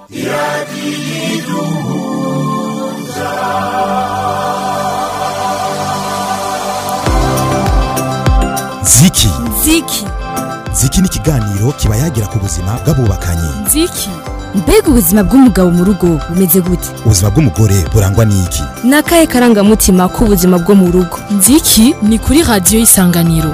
ziki ziki ziki ni ikiganiro kiba yagira ku buzima bw'abubakanye ziki mbega ubuzima bw'umugabo mu rugo bumeze gute ubuzima bw'umugore burangwa n'iki ni akahe karangamutima k'ubuzima bwo mu rugo nziki ni kuri radiyo y'isanganiro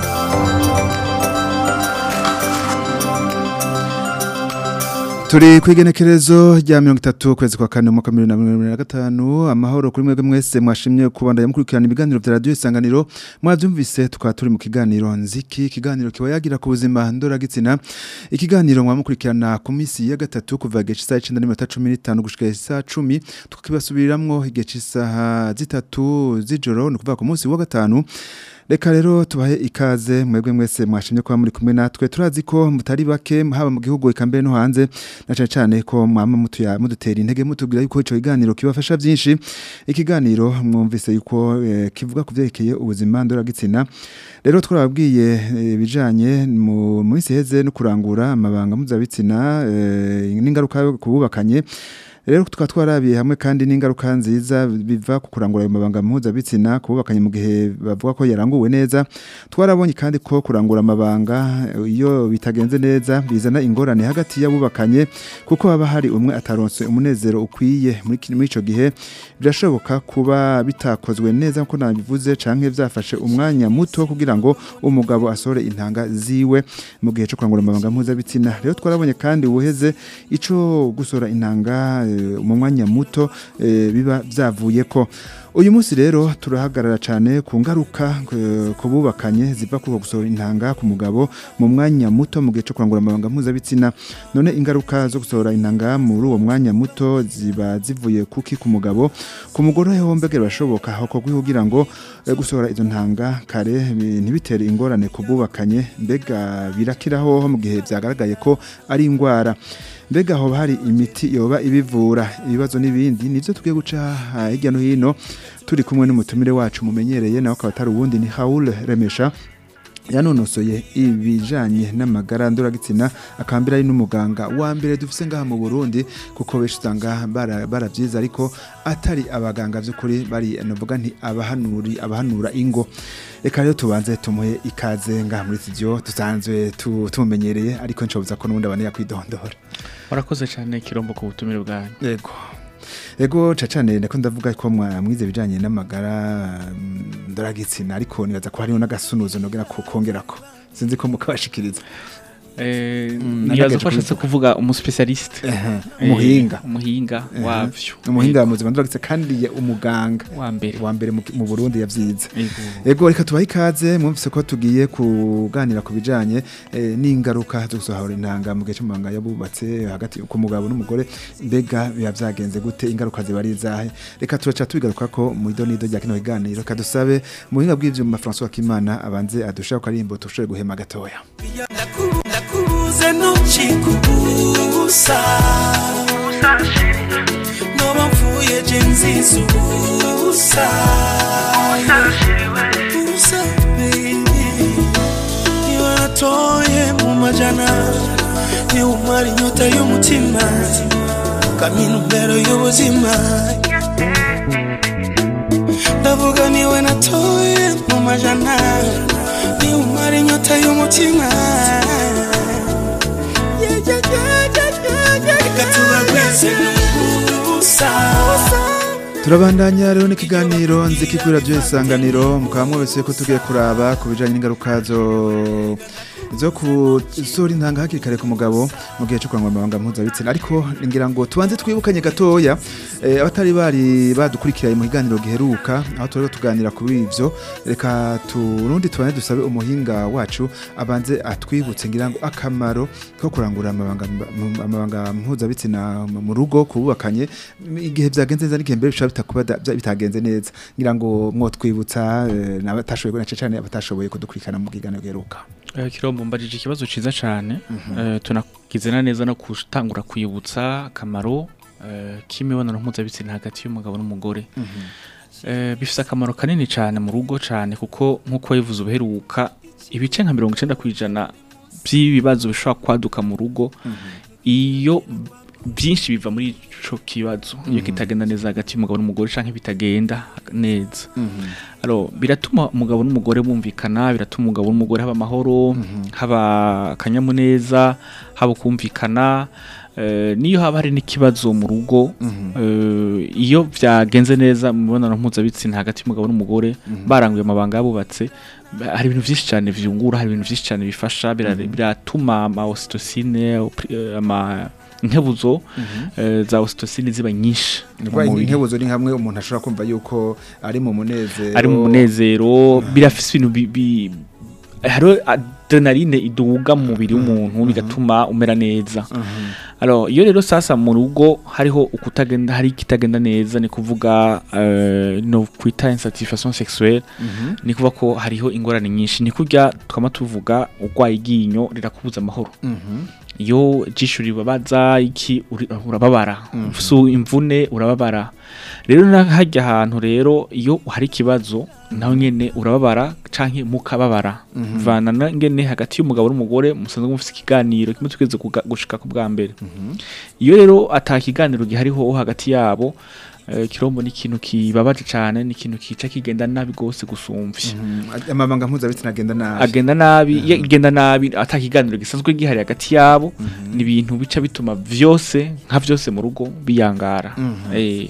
turi ku igenekerezo rya mirongo itatu ukwezi kwa kane umwaka wa bibiri na mirongo irindwi na gatanu amahoro kuri mwebwe mwese mwashimye kubandanya mukurikirana ibiganiro bya radiyo isanganiro mwabyumvise tukaba turi mu kiganiro nziki ikiganiro kiba yagira ku buzima ndoragitsina ikiganiro mwamukurikirana ku minsi ya gatatu kuva igihe cy'isaha icyenda n'iminota cumi n'itanu gushika isaha cumi tukibasubiriramo igihe cy'isaha zitatu z'ijoro ni ukuvuga ku munsi wa gatanu Reka rero tubahe ikaze mwebwe mwese mwashimye kuba muri kumwe natwe turazi ko mutari bake haba mu gihugu eka mbere no hanze na cyane cyane ko mwama mutuya mudutera intege mutubwira yuko ico kiganiro kibafasha byinshi ikiganiro mwumvise yuko eh, kivuga ku byerekeye ubuzima ndoragitsina rero twarababwiye ibijanye mu minsi heze no kurangura amabanga mpuzabitsina eh, n'ingaruka kububakanye rero tukaba twarabiye hamwe kandi n'ingaruka nziza biva ku kurangura ayo mabanga mpuzabitsina kububakanye mu gihe bavuga ko yaranguwe neza twarabonye kandi ko kurangura amabanga iyo bitagenze neza bizana ingorane hagati y'abubakanye kuko haba hari umwe ataronse umunezero ukwiye muri muri ico gihe birashoboka kuba bitakozwe neza nkuko nabivuze canke vyafashe umwanya muto kugira ngo umugabo asore intanga ziwe mu gihe cyo kurangura amabanga mpuzabitsina rero twarabonye kandi ubuheze ico gusora intanga mu mwanya muto biba byavuye ko uyu munsi rero turahagarara cyane ku ngaruka ku bubakanye ziva kuri gusohora intanga ku mugabo mu mwanya muto mu gihe cyo kurangura amabanga mpuzabitsina none ingaruka zo gusohora intanga muri uwo mwanya muto ziba zivuye kuki ku mugabo ku mugore ho mbega birashoboka hakorwa kugira ngo gusohora izo ntanga kare ntibitere ingorane ku bubakanye mbega birakiraho mu gihe byagaragaye ko ari indwara mbega hoba hari imiti yoba ibivura ibibazo n'ibindi nivyo tugiye guca hirya no hino turi kumwe n'umutumire wacu mumenyereye nawe akaba atari uwundi ni Haul Remesha yanonosoye ibijanye n'amagara ndoragitsina akambira ari n'umuganga wa mbere dufise ngaha mu Burundi kuko benshi usanga baravyiza ariko atari abaganga vy'ukuri bari navuga nti abahanuri abahanura ingo reka rero tubanze tumuhe ikaze ngaha muri studio dusanzwe tumumenyereye ariko nshoboza ko n'ubundi abaneye kwidondora warakoze cyane kirombo ku butumire bwanyu yego ego cacane ndako ndavuga ko mwize bijanye n'amagara ndoragitsina ariko nibaza ko hariho n'agasunuzo nogera kongerako sinzi ko mukabashikiriza nibaza ko ashatse kuvuga umuspecialiste umuhinga umuhinga wavyo umuhinga mu buzima ndoragitse kandi umuganga wa mbere wa mbere mu Burundi yavyize ego reka tubahe ikaze mwumvise ko tugiye kuganira ku bijanye n'ingaruka zo gusohora intanga mu gihe cy'amabanga yabubatse hagati ku mugabo n'umugore mbega biba vyagenze gute ingaruka ziba ari izahe reka turaca tubigaruka ko mu idonido rya kino kiganiro kadusabe muhinga bw'ivyuma François Kimana abanze adushaka ko ari imbo tushobore guhema gatoya nakubuze ntukikubusa noba mvuye je nziza ubusa ubusa baby niba natoye mu majana niba umara inyota y'umutima ukamenya imbero y'ubuzima ndavuga niwe natoye mu majana niba umara inyota y'umutima turabandanya rero n'ikiganiro nziki kuri radiyo isanganiro mukaba mwese ko tugiye kuraba ku bijyanye n'ingaruka zo zo kusohora intanga hakiri kare ku mugabo mu gihe cyo kurangwa amabanga mpuzabitsina ariko ngira ngo tubanze twibukanye gatoya abatari bari badukurikiranye mu kiganiro giheruka aho turi tuganira kuri ibyo reka turundi tubane dusabe umuhinga wacu abanze atwibutse ngira ngo akamaro ko kurangura amabanga mpuzabitsina mu rugo kububakanye igihe byagenze neza n'igihe mbere bishobora bitagenze neza ngira ngo mwotwibutsa n'abatashoboye cyane abatashoboye kudukurikirana mu kiganiro giheruka kirombo mbajije ikibazo ciza cyane tunagize na neza no gutangura kwibutsa akamaro k'imibonano mpuzabitsina hagati y'umugabo n'umugore bifite akamaro kanini cyane mu rugo cyane kuko nk'uko yivuze ubuheruka ibice nka mirongo icyenda ku ijana by'ibibazo bishobora kwaduka mu rugo iyo byinshi biva muri ico kibazo iyo kitagenda neza hagati y'umugabo n'umugore canke bitagenda neza alors biratuma umugabo n'umugore bumvikana biratuma umugabo n'umugore haba amahoro haba akanyamuneza haba kumvikana eh, niyo haba hari n'ikibazo mu rugo eh, iyo byagenze neza mu mibonano mpuzabitsina hagati y'umugabo n'umugore baranguye amabanga yabubatse ba- hari ibintu byinshi cyane vyungura hari ibintu byinshi cyane bifasha bira- biratuma ama ocytocine opri- eh, ama inkebuzo eh, za ocytocine ziba nyinshi mu Ndwaye mubiri. inkebuzo ni hamwe umuntu ashobora kumva yuko ari mu munezero ari mu munezero birafise ibintu bi- bi- hariho adrenaline iduga mu mubiri w'umuntu bigatuma umera neza alors iyo rero sasa mu rugo hariho ukutagenda hari ikitagenda neza ni kuvuga eh, no kwita insatisfaction sexuelle ni kuvuga ko hariho ingorane nyinshi ni kurya twama tuvuga urwaye iryinyo rirakubuza amahoro iyo jisho ribabaza iki uri- urababara su imvune urababara rero na hajya ahantu rero iyo hari ikibazo nawe nyene urababara canke mukababara vana na ngene hagati y'umugabo n'umugore musanzwe mufite ikiganiro kimwe tugeze kuga- gushika ku bwa mbere iyo rero ata kiganiro gihariho hagati yabo eh, kirombo ni ikintu kibabaje cane ni ikintu kica kigenda nabi gose gusumvya amabanga mpuzabitsina agenda nabi agenda nabi iyo igenda nabi ata kiganiro gisanzwe gihari hagati yabo ni ibintu bica bituma vyose nka vyose mu rugo biyangara eh,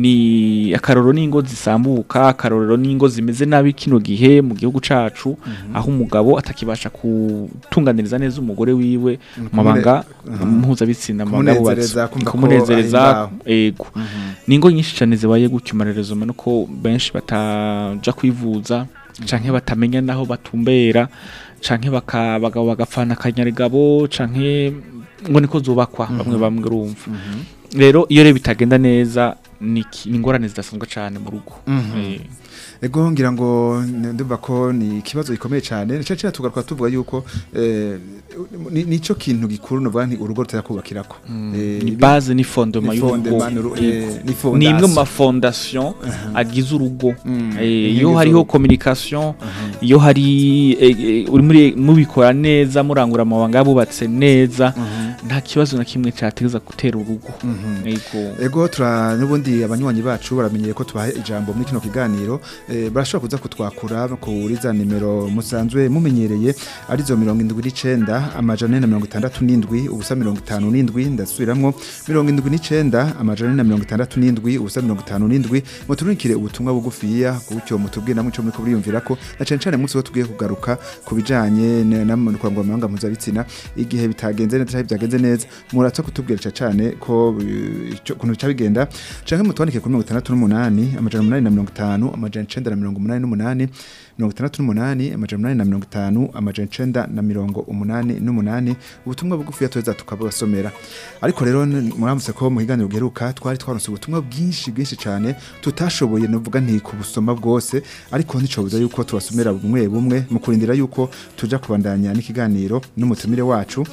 ni akaroro n'ingo zisambuka akarorero n'ingo zimeze nabi kino gihe mu gihugu cacu aho umugabo atakibasha kutunganiriza neza umugore wiwe mu mabanga mpuzabitsina mu mabanga Kumunezereza, abubatse. kumva ko kumunezereza ari ngaho. ego ni ingo nyinshi cyane zibaye gutyo amarerezo nuko benshi bataja kwivuza canke batamenya naho batumbera canke baka- abagabo bagapfana akanyarigabo canke ngo niko zubakwa bamwe bamwe urumva rero iyo rero bitagenda neza ni ki- ni ingorane zidasanzwe cyane mu rugo Eh, ego ngira ngo n- ndumva ko ni ikibazo gikomeye cyane nico cya tugaruka tuvuga yuko eh, ni- nico kintu gikuru novuga nti urugo rutera kubakirako Eh, ni ibi- base ni fondement ni y'urugo fondement, uru- eh, ni fondation. ni imwe mu mafondation agize urugo Mm, Eh, inkingi iyo hariho z'urugo. communication iyo hari eh, eh, uri muri mubikora neza murangura amabanga yabubatse neza nta kibazo na kimwe cyateza gutera urugo Ego. ego tura n'ubundi abanywanyi bacu baramenyeye ko tubahe ijambo muri kino kiganiro eh, barashobora kuza kutwakura kuri za nimero musanzwe mumenyereye arizo mirongo indwi n'icenda amajana ane na mirongo itandatu n'indwi ubusa mirongo itanu n'indwi ndasubiramwo mirongo indwi n'icenda amajana ane na mirongo itandatu n'indwi ubusa mirongo itanu n'indwi muturikire ubutumwa bugufiya gutyo mutubwire namwe ico muriko muriyumvirako na cane cane munsi wo tugiye kugaruka ku bijanye ne- na mu kurangura amabanga mpuzabitsina igihe bitagenze neza canke byagenze neza muratsa kutubwira ca cane ko eh, ico- ukuntu bica bigenda canke mutwandike kuri mirongo itandatu n'umunani amajana umunani na mirongo itanu amajana icenda na mirongo umunani n'umunani mirongo itandatu n'umunani amajana umunani na mirongo itanu amajana icenda na mirongo umunani n'umunani ubutumwa bugufiya tuweza tukabasomera ariko rero n- muramutse ko mu kiganiro giheruka twari twaronse ubutumwa bwinshi bwinshi cane tutashoboye novuga nti kubusoma bwose ariko nticobuza yuko tubasomera bumwe bumwe mu kurindira yuko tuja kubandanya n'ikiganiro n'umutumire wacu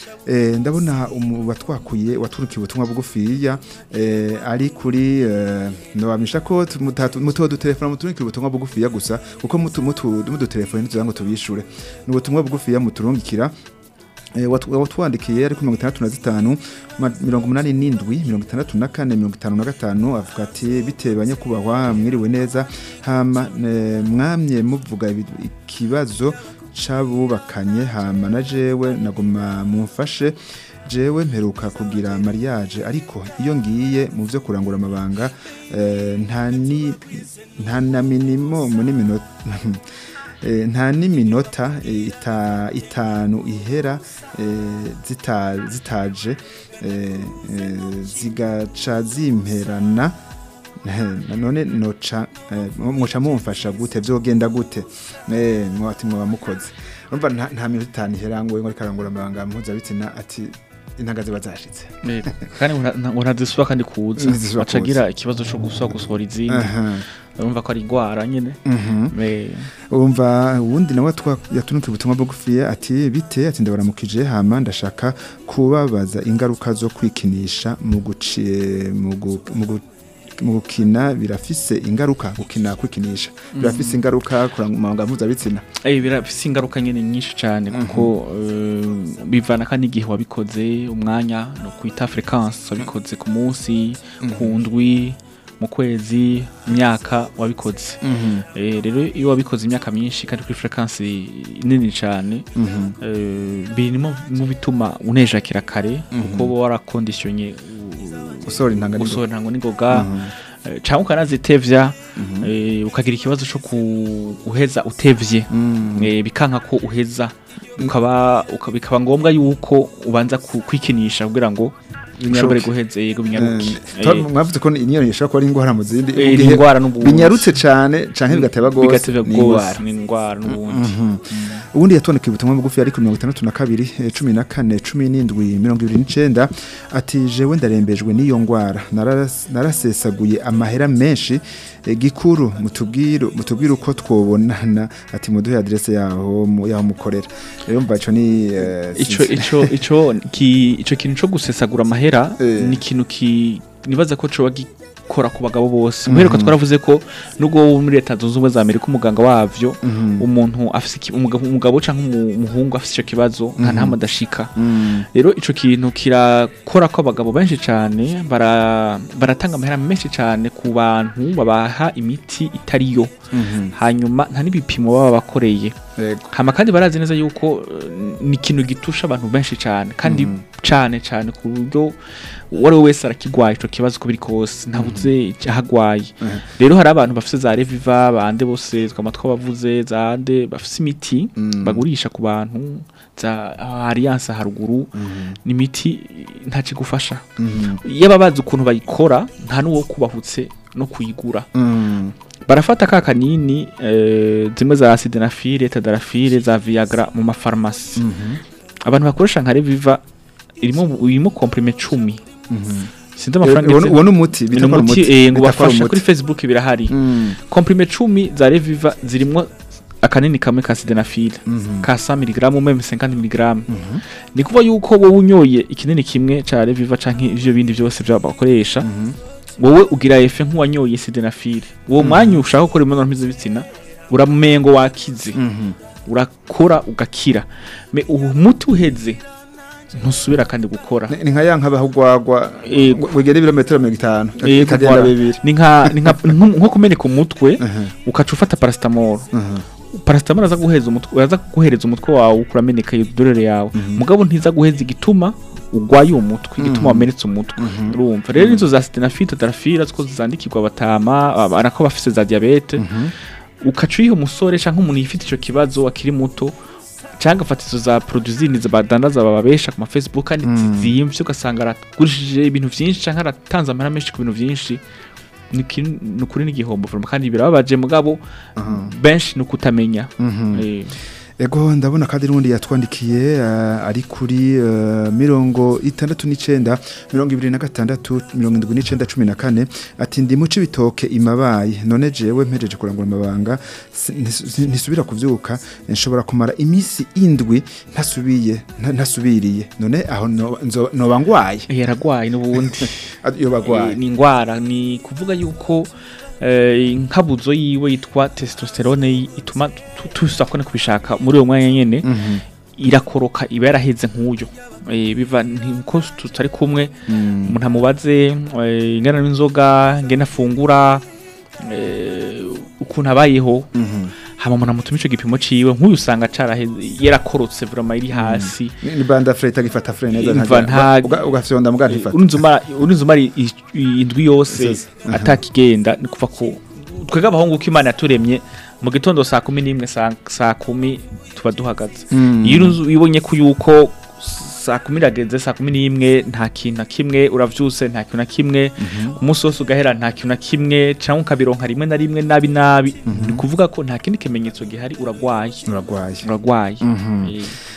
Eh, ndabona umu watwakuye waturukiye ubutumwa bugufiya eh, ari kuri eh, ndabamisha ko tu- mutatu- mutuwo dutelefona muturungikire ubutumwa bugufiya gusa kuko mutu mutu mudutelefone ntitugira ngo tubishure ni ubutumwa bugufiya muturungikira Eh, watu- watwandikiye ari kuri mirongo itandatu na zitanu ma- mirongo umunani n'indwi mirongo itandatu na kane mirongo itanu na gatanu avuga ati bitewe banyakubahwa mwiriwe neza hama eh, mwamye muvuga ibi- ikibazo c'abubakanye hama na jewe naguma mumfashe jewe mperuka kugira mariage ariko iyo ngiye mu vyo kurangura amabanga eh, nta ni nta na minimum n'iminota Eh, nta n'iminota eh, ita, itanu ihera eh, zita, zitaje eh, eh, zigaca zimperana Eh, none noca eh, mwoca mumfasha gute vyogenda gute eh, mwati mwoba mukoze urumva nta, nta minota itanu ihera ngo ngo rikarangura amabanga mpuzabitsina ati intanga ziba zashitse Eh, kandi ngo nta- ngo ntazisubira kandi kuza Ntizisubira aca agira kuza. ikibazo cyo gusubira gusohora izindi aha urumva ko ari igwara nyine mhm Eh, umva uwundi nawe twa- yatunukiye ubutumwa bugufiya ati bite ati ndabaramukije hama ndashaka kubabaza ingaruka zo kwikinisha mu guci mu gu- mu gu- mu gukina birafise ingaruka gukina kwikinisha birafise ingaruka ku mabanga mpuzabitsina Eh birafise ingaruka nyene nyinshi cyane kuko eh, bivana kandi igihe wabikoze umwanya no kwita frequence wabikoze ku munsi ku ndwi mu kwezi imyaka wabikoze Eh, rero iyo wabikoze imyaka myinshi kandi kuri frequence nini cyane eh, birimo mu bituma unejakira kare kuko uba warakondisiyonye usohora intanga n'ingoga. gusohora ntango n'ingoga eh, canke ukanazitevya eh, ukagira ikibazo co ku- guheza utevye eh, bikanka ko uheza ukaba uka- bikaba ngombwa yuko ubanza ku- kwikinisha kugira ngo ushobore guheza yego binyaruke Eh, mwavuze ko niyo ishobora kuba ari ingwara mu zindi Eh, Igihe ni ingwara n'ubundi. binyarutse cane canke bigateba gose bigatevya ni gose ingwara. ni ingwara n'ubundi ubundi yatondeka ubutumwa bugufi ariko mirongo itandatu na kabiri eh, cumi na kane cumi n'indwi mirongo ibiri n'icenda ati jewe ndarembejwe n'iyo ngwara Naras- narasesaguye amahera menshi eh, gikuru mutubwire mutubwire uko twobonana ati muduhe adresse yaho mu- yaho mukorera rero mva ico ni eh, ico sinzi- ico ico ki ico kintu co gusesagura amahera Eh. ni ikintu ki nibaza ko coba gikora ku bagabo bose muheruka twaravuze ko nubwo wo muri leta zunze ubumwe za amerika umuganga wavyo umuntu afise iki- umugabo umugabo canke umu- umuhungu afise ico kibazo nta ntama adashika Mm, rero ico kintu kirakora ko abagabo benshi cane bara- baratanga amahera menshi cane ku bantu babaha imiti itariyo mhm, hanyuma nta n'ibipimo baba bakoreye yego. hama kandi barazi neza yuko eh, ni ikintu gitusha abantu benshi cyane kandi cyane cyane ku buryo uwo ari we wese arakigwaye ico kibazo uko biri kose ntabuze aho agwaye rero hari abantu bafise za reviva bande bose twama twabavuze zande bafise imiti bagurisha ku bantu za alliance haruguru ni imiti ntaco igufasha iyo baba bazi ukuntu bayikora nta n'uwo kubahutse no kuyigura Mm, barafata ka kanini eh, zimwe za sidenafile tadarafile za viagra mu mafarumasi abantu bakoresha nka reviva irimo irimo komprime cumi sinzi amafaranga uwo igeze- uwo ni umuti ni bita ko ari umuti umuti eh, ngo bita ko ari bafasha umuti. kuri facebook birahari Mm, komprime cumi za reviva zirimo akanini kamwe ka sidenafile ka 100 mg meme 50 mg ni kuva yuko wowe unyoye ikinini kimwe ca reviva canke ivyo bindi byose bya bakoresha wowe ugira efe nk'uwanyoye sidenafile uwo mwanya ushaka gukora imibonano mpuzabitsina uramengo wakize mhm. urakora ugakira me uwo muti uheze ntusubira kandi gukora Ni- ni nka ya nkabaho ugwagwa Yego. wegera ibirometero mirongo itanu Yego, ikagenda voilà. bibiri ni nka ni nka- nko nko kumeneka umutwe Mhm, ukaca ufata paracetamol mhm. paracetamol aza guheza umutwe aza guhereza umutwe wawe kurameneka iyo dorere yawe mugabo ntiza guheza igituma ugwaye uwo mutwe igituma wamenetse umutwe urumva rero nizo za sidenafite darafira ziko zandikirwa batama arako bafise za diabete ukaca uyiha umusore canke umuntu yifite ico kibazo akiri muto cyangwa afata izo za produzini badandaza bababesha ku ma Facebook kandi ziyimvye ugasanga aragurishije ibintu vyinshi canke aratanze amahera menshi ku bintu vyinshi ni kin- ni ukuri n'igihombo vraiment kandi birababaje mugabo benshi ni ukutamenya Eh, Ego ndabona kandi n'undi yatwandikiye uh, ari kuri uh, mirongo itandatu n'icenda mirongo ibiri na gatandatu mirongo indwi n'icenda cumi na kane ati ndi muci bitoke imabaye none jewe mpejeje kurangura amabanga si- ntis- ntisubira kuvyuka nshobora kumara imisi indwi ntasubiye nta- ntasubiriye none aho no- nzo- noba ngwaye yaragwaye n'ubundi iyo bagwaye Eh, ni ingwara ni kuvuga yuko eh, inkabuzo yiwe yitwa testosterone yi- ituma tu- tusakone kubishaka muri uwo mwanya nyene irakoroka iba yaraheze nk'uyo Eh, biva nko tutari kumwe umuntu amubaze eh, ingana n'inzoga ngena afungura eh, ukuntu abayeho hama umuntu amutuma ico gipimo ciwe nk'uyu usanga caraheze yarakorotse vraiment iri hasi ni ni banda fre itagifata fre neza Imva nta- uga- ugafyonda muga ntifata urunzumara urunzumara indwi yose Yose. Aha. atakigenda ni kuva ko twebwe abahungu ko imana yaturemye mu gitondo saa kumi n'imwe saa saa kumi tuba duhagaze iyo urunzu ubonye ko yuko saa kumi irageze saa kumi n'imwe nta kintu na kimwe uravyuse nta kintu na kimwe umunsi wose ugahera nta kintu na kimwe cyangwa ukabironka rimwe na rimwe nabi nabi ni kuvuga ko nta kindi kimenyetso gihari uragwaye uragwaye uragwaye Mhm. Eh,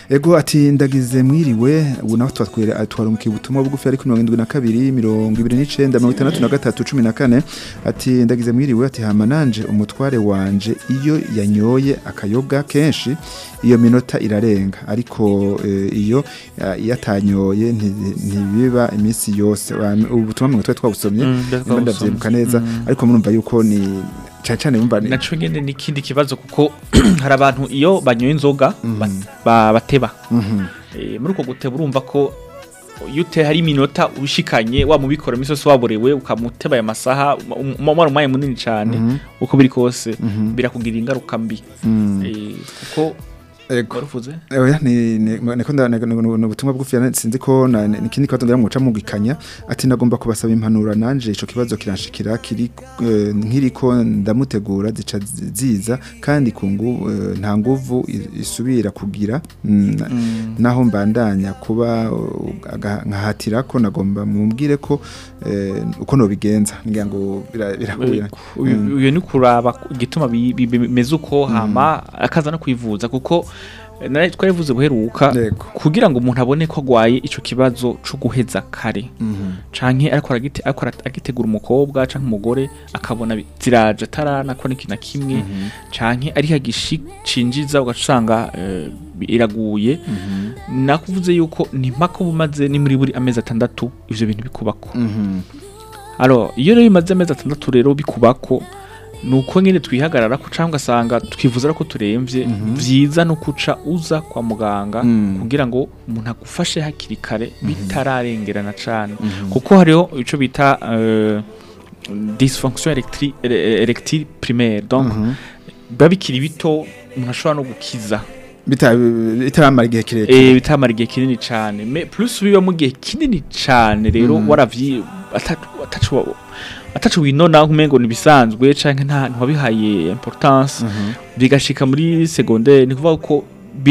ego ati ndagize mwiriwe ubu naho twatwere twarungiye ubutumwa bugufi ariko mirongo indwi na kabiri mirongo ibiri n'icenda mirongo itandatu na gatatu cumi na kane ati ndagize mwiriwe ati hama nanje umutware wanje iyo yanyoye akayoga kenshi iyo minota irarenga ariko eh, iyo eh, iyo atanyoye nti- ntibiba iminsi yose Wa- ubu butumwa mwe twari twabusomye Mm, twari nimba ndavyibuka neza ariko murumva yuko ni cane cane mumva ni naco nyene n'ikindi kibazo kuko hari abantu iyo banyoye inzoga ba- ba- bateba Mhm. Eh, muri uko guteba urumva ko iyo ute hari iminota ushikanye wa mubikora imisi yose waborewe ukamuteba aya masaha umara umwanya munini cyane uko biri kose birakugirira ingaruka mbi Mm. Eh, kuko Ego. waruvuze Oya ni ni niko nda ni ubutumwa bugufi yana- sinzi ko na ni ikindi kibazo ngira muca mugikanya ati nagomba kubasaba impanura nanje ico kibazo kiranshikira kiri eh, nkiriko ndamutegura zica zi- ziza kandi ku ngu eh, nta nguvu i- isubira kugira mm, na- naho mbandanya kuba uh, aga- nkahatira ko nagomba mumbwire ko eh, uko nobigenza ngira ngo bira- birahuye uyu uyu ni kuraba igituma bi- bi- bimeze uko hama akaza no kwivuza kuko eh, nari twarivuze buheruka Yego. kugira ngo umuntu abone ko agwaye ico kibazo co guheza kare Mhm. canke ariko aragite- ariko ara- agitegura umukobwa canke umugore akabona bi- ziraje ataranakora ikintu na kimwe canke ari hagishinjiza ugasanga eh, iraguye nakuvuze yuko ni mpaka bumaze ni muri buri amezi atandatu ivyo bintu bikubako Mhm. alors iyo rero bimaze amezi atandatu rero bikubako nuko nyine twihagarara ko cyangwa ugasanga twivuza ko turemvye vyiza no kuca uza kwa muganga Mm. kugira ngo umuntu agufashe hakiri kare bitararengerana cane kuko hariho ico bita euh, dysfonction erectile, erectile primaire donc Mhm. biba bikiri bito umuntu ashobora no gukiza Bita- bitaramara igihe kirekire eh bitamara igihe kinini cane mais plus biba mu gihe kinini cane rero Mhm. waravyi atacu atacu atacu winona nkumengo nibisanzwe canke nta ntiwabihaye importance Mhm. bigashika muri secondaire ni kuvuga ko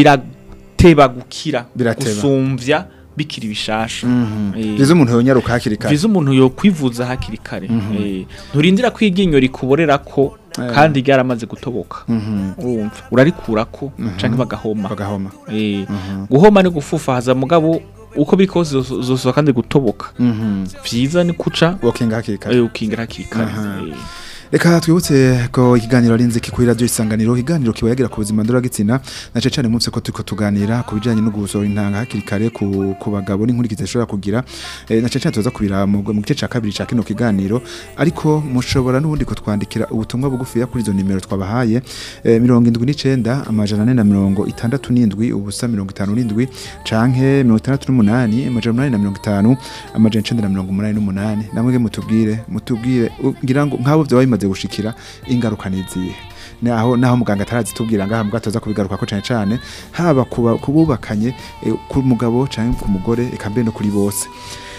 birateba gukira Birateba. gusumvya bikiri bishasha Eh. biza umuntu yonyaruka hakiri kare viza umuntu yo kwivuza hakiri kare Mhm. Eh, nturindira ko iryinyo rikuborera ko Eh. kandi ryaramaze gutoboka Mhm. urumva urarikurako canke bagahoma bagahoma Eh, Mhm. guhoma ni gufufahaza mugabo uko biri kose zoso- zosohoka kandi gutoboka Mhm. vyiza ni kuca wokinga hakiri kare eh, ukingira hakiri kare Aha. Eh, reka twibutse ko ikiganiro ari inziki kuri radio isanganiro ikiganiro kiba yagira ku buzima ndoragitsina na cyane cyane munsi ko turiko tuganira ku bijanye no gusohora intanga hakiri kare ku, ku bagabo n'inkurikizi zishobora kugira eh, na cyane cyane tuza kubira mu mu gice ca kabiri ca kino kiganiro ariko mushobora n'ubundi kutwandikira ubutumwa bugufi kuri izo nimero twabahaye eh, mirongo indwi n'icenda amajana ane na mirongo itandatu n'indwi ubusa mirongo itanu n'indwi canke mirongo itandatu n'umunani amajana umunani na mirongo itanu amajana icenda na mirongo umunani n'umunani namwe mutubwire mutubwire u- ngira ngo nk'abo vyoba bimaze gushikira ingaruka nizihe naho naho muganga atarazitubwira ngaha mugabo tuza kubigaruka ko cane cane haba kuba kububakanye eh, ku mugabo canke ku mugore eka mbere no kuri bose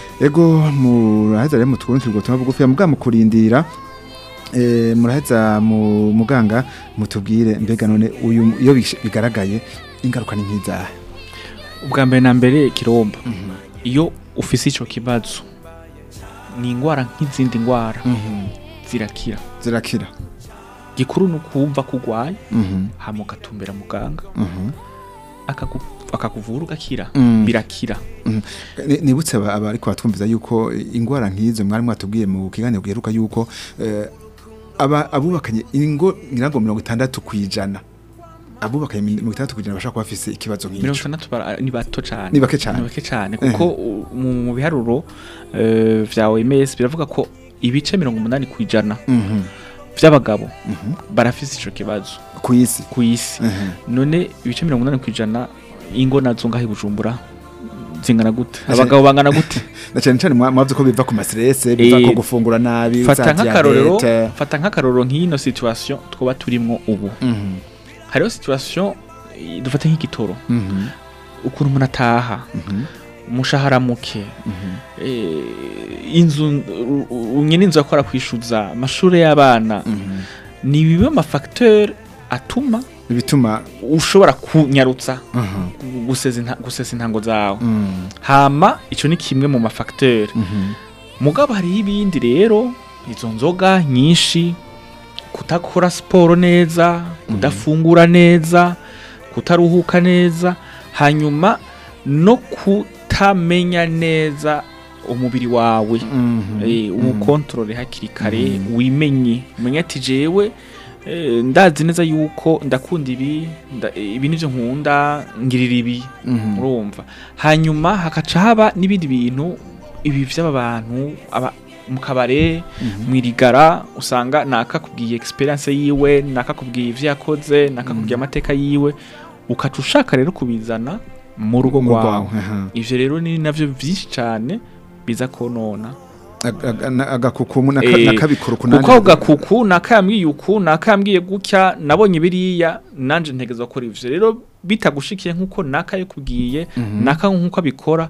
ego muraheza rero mutwurundi ubutumwa bugufi mugabo mukurindira eh, muraheza mu muganga mutubwire mbega none uyu iyo bish- bigaragaye ingaruka ni nk'izahe ubwa mbere na mbere kiromba iyo ufise ico kibazo ni ingwara nk'izindi ngwara zirakira zirakira gikuru ni ukumva ko urwaye Mhm, hama ugatumbera muganga mhm. akaku- akakuvura ugakira Mm. birakira Ni- nibutse aba aba ariko batwumviza yuko ingwara nk'izo mwari mwatubwiye mu kiganiro giheruka yuko eh, aba abubakanye ingo ngira ngo mirongo itandatu kwijana abubakanye mirongo itandatu kwijana bashaka kuba bafise ikibazo mirongo nk'ico itandatu bara- ni bato cane Ni bake cane. ni bake cane kuko u- mu mu biharuro eh, vya OMS biravuga ko ibice mirongo umunani kwijana Mhm, vy'abagabo mhm. barafise ico kibazo ku isi ku isi Mhm. none ibice mirongo umunani kwijana ingo nazo ngaho i bujumbura zingana gute Aje- abagabo bangana gute na cyane cyane mwa- mwavuze ko biva ku mastrese biva Eh, ku gufungura nabi fata za nk'akarorero diabete. fata nk'akarorero nk'ino situation twoba turimwo ubu Mhm, hariho situation eh, dufate nk'igitoro mhm, ukuntu umuntu ataha mhm, umushahara muke mhm. eh, inzu u- u- nyene inzu akora kwishuza amashure y'abana Mhm. ni bimwe mu mafacteur atuma ibituma ushobora kunyarutsa Mhm, gusesa inta- gusesa intango zawe mhm, hama ico ni kimwe mu mafacteur mhm. mugabo hariho ibindi rero izo nzoga nyinshi kudakora siporo neza kudafungura neza kutaruhuka neza hanyuma no kutamenya neza umubiri wawe Mhm. eh, uwukontorore hakiri kare wimenye umenye ati jewe eh, ndazi neza yuko ndakunda ibi nda- ibi nivyo nkunda ngirira ibi Mhm. urumva hanyuma hakaca haba n'ibindi bintu ibi vy'aba bantu aba mu kabare mwirigara usanga nakakubwiye experience yiwe nakakubwiye ivyo yakoze nakakubwiye amateka yiwe ukaca ushaka rero kubizana mu rugo Mu rwawe rwawe, aha. ivyo rero ni navyo vyinshi cane biza konona Ag- ag- na- agakukumu naka- Eh, nakabikora ukunani kuko gakuku nakambwiye uku nakambwiye gutya nabonye biriya nanje ntegeza gukora ivyo rero bitagushikiye nkuko naka yakubwiye naka nkuko abikora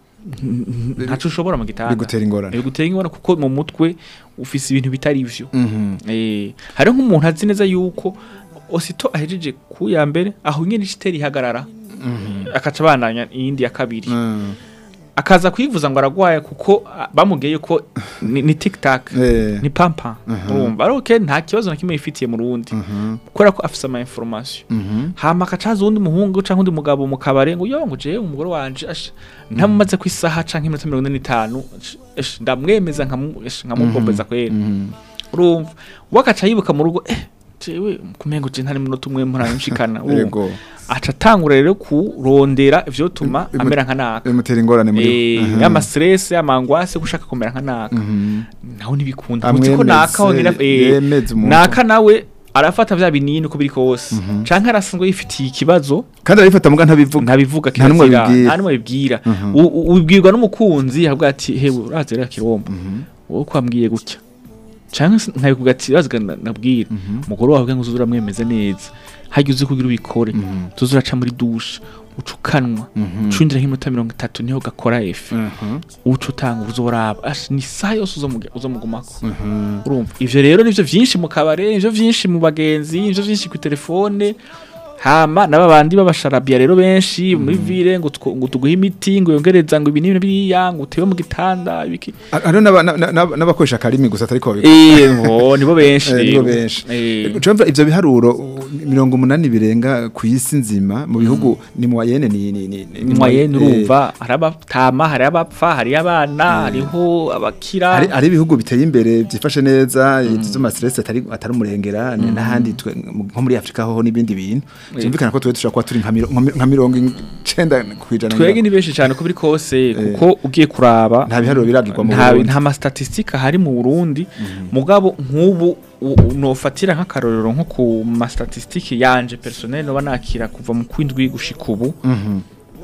n- n- ntaco ushobora mu gitanda bigutera ingorane bigutera ingorane kuko mu mutwe ufise ibintu bitari ivyo Mhm. eh hari nk'umuntu azi neza yuko osito ahejeje ku ya mbere aho nyene ishiteri ihagarara akaca bandanya iyindi ya kabiri Mm. akaza kwivuza ngo aragwaye kuko ah, bamubwiye ko ni, ni tiktak Eh. ni pampa urumva ari okay nta kibazo na kimwe yifitiye mu rundi Mhm. kubera ko afise ama information Mhm. hama akacaza uwundi muhungu canke undi mugabo mu kabare ngo yo ngo jewe umugore wanje asha ntamumaze ku isaha canke iminota mirongo ine n'itanu ash- ash, ndamwemeza nkamu- ash, nkamugombeza kwera Mhm. urumva we agaca yibuka mu rugo eh jewe kumengo je ntari munota umwe muranshikana urumva Yego. aca atangura rero kurondera ivyotuma Imu- amera nka naka bimutera ingorane muri Eh, Aha. y'ama stress y'amangwase gushaka kumera nka naka Mhm. naho ntibikunda Amwemeze, uzi ko naka wongera eh, yemeze umuntu. naka nawe arafata vya binini uko biri kose canke arasanzwe yifitiye ikibazo kandi arabifata muga ntabivuga ntabivuga Nta n'umwe kirazira abibwira. nta n'umwe abibwira Mhm. U- u- ubibwirwa n'umukunzi avuga ati hewe urazi rero kiromba wowe ko wambwiye gutya canke se nkabikuga ati urazi ga na- nabwira umugore wawe ngo uzuze uramwemeze neza hajya uzi kugira ubikore tuzi uraca muri dushe uca ukanwa ucundira nk'iminota mirongo itatu niho gakora efe Mhm. uca utanga uzoraba Ash, ni isaha yose uzomuge- uzomugumako urumva ivyo rero nivyo vyinshi mu kabare nivyo vyinshi mu bagenzi nivyo vyinshi ku telefone hama naba bandi babasharabiya rero benshi muri vile ngo tw- ngo tuguhe imiti ngo yongereza ngo ibinini biriya ngo utewe mu gitanda ibiki hariho n'aba- na- na- n'abakoresha akarimi gusa atari ko babikora eh ngo nibo benshi Eh, nibo rero. benshi Eh. Ucumva ivyo biharuro u- mirongo umunani birenga ku isi nzima mu bihugu ni mu wayene ni ni ni ni- mwayene eh, urumva hari abatama hari abapfa hari abana hariho abakira hari hari ibihugu biteye imbere byifashe neza izo ma stress atari atari umurengera ni n'ahandi twe- mu- nko muri Afrika ho n'ibindi bintu byumvikana ko twe dushobora kuba turi nka miro- nka mi- nka mirongo icenda kwijana twege ni benshi cyane uko biri kose kuko ugiye kuraba nta biharuro biragirwa mu nta Burundi. nta mastatistika hari mu Burundi mugabo nk'ubu u- u- nofatira nk'akarorero nko ku mastatistike yanje personnel no banakira kuva mu kwindwi gushika ubu Mhm.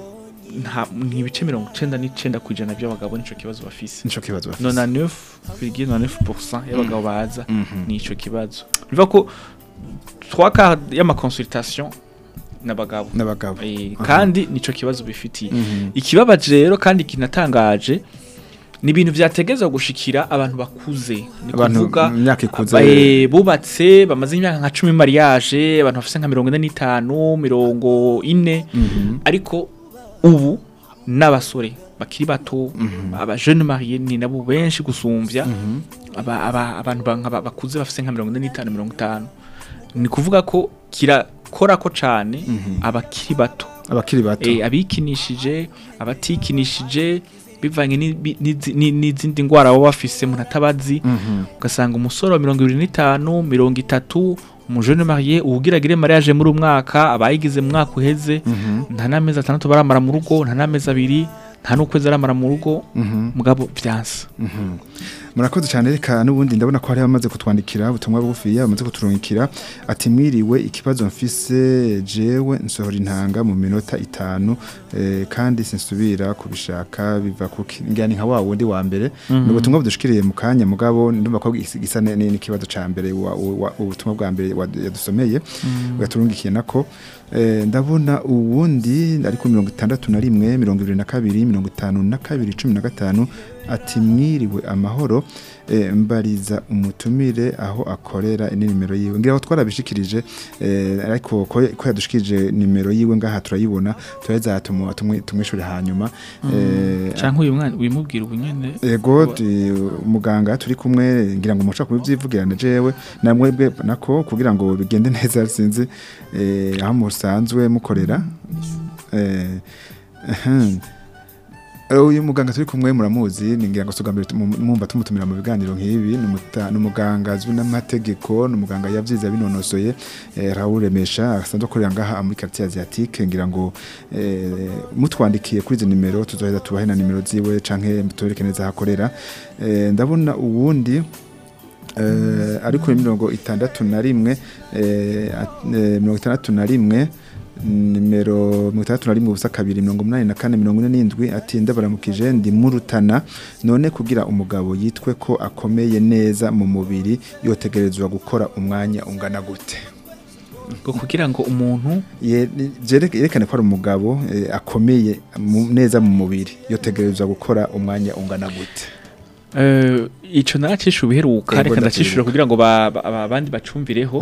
nta ni ibice mirongo icenda n'icenda ku ijana by'abagabo nico kibazo bafise nico kibazo bafise. nona neuf virgule nona neuf pourcent y'abagabo baza ni ico kibazo bivuga ko trois quarts y'amaconsultation n'abagabo n'abagabo Eh, kandi nico kibazo bifitiye ikibabaje rero kandi kinatangaje ni ibintu vyategezwa gushikira abantu bakuze ni Abantu kuvuga mu myaka ikuze. aba- eh, bubatse bamaze imyaka nka cumi mariage abantu bafise nka mirongo ine n'itanu mirongo ine ariko ubu n'abasore bakiri bato aba jeune marié ni nabo benshi gusumvya aba, aba, abantu ba- nka ba- bakuze bafise nka mirongo ine n'itanu mirongo itanu ni kuvuga ko kirakorako cane abakiri bato abakiri bato eh, abikinishije abatikinishije bivanye n'ibi- n'izi- ni- n'izindi ndwara baba bafise umuntu atabazi ugasanga umusore wa mirongo ibiri n'itanu mirongo itatu umujene mariye uwugiragire mariage muri umwaka abayigize mu mwaka uheze nta n'amezi atandatu baramara mu rugo nta n'amezi abiri nta n'ukwezi aramara mu rugo mugabo vyansa murakoze cyane reka n'ubundi ndabona ko hari abamaze kutwandikira ubutumwa bugufiya bamaze kuturungikira ati mwiriwe ikibazo mfise jewe nsohora intanga mu minota itanu eh, kandi sinsubira kubishaka biva kuki ngani nka wa wundi wa mbere ni ubutumwa budushikiriye mu kanya mugabo ndumva ko gis- gisa ne- ne- n'ikibazo ca mbere wa- wa- ubutumwa bwa mbere wa- yadusomeye ugaturungikiye nako Eh, ndabona uwundi ari ku mirongo itandatu na rimwe mirongo ibiri na kabiri mirongo itanu na kabiri cumi na gatanu ati mwiriwe amahoro eh, mbariza umutumire aho akorera ni nimero yiwe ngira ngo twarabishikirije eh, ariko ko ko yadushikirije nimero yiwe ngaha turayibona turaheza tumu- tumwi- tumwishure hanyuma eh, canke uyu mwana wimubwira ubu nyene ego ti- umuganga turi kumwe ngira ngo mushaka kubivyivugirana jewe namwebwe nako kugira ngo bigende neza sinzi eh, aho musanzwe mukorera eh ahem. Eh, uyu muganga turi kumwe muramuzi ningira ngo sugambere mumva tumutumira mu biganiro nk'ibi ni umuta- ni umuganga azwi n'amategeko ni umuganga yavyize binonosoye eh, Raoul Remesha asanzwe akorera ngaha muri quartier asiatique ngira ngo eh, mutwandikiye kuri izi nimero tuzoheza tubahe na nimero ziwe canke mutoreke neza aho akorera eh, ndabona uwundi eh, ari kuri mirongo itandatu na rimwe eh, at- eh, mirongo itandatu na rimwe nimero mirongo itandatu na rimwe ubusa kabiri mirongo umunani na kane mirongo ine n'indwi ati ndabaramukije ndi murutana none kugira umugabo yitwe ko akomeye neza mu mubiri yotegerezwa gukora umwanya ungana gute ngo kugira ngo umuntu Ye- ni- jereke- yerekane ko ari umugabo eh, akomeye mu- neza mu mubiri yotegerezwa gukora umwanya ungana gute eh, ico naracisha ubiheruka Yego, reka ndacishura ndavyibuka. kugira ngo ba- ba- ba- abandi bacumvireho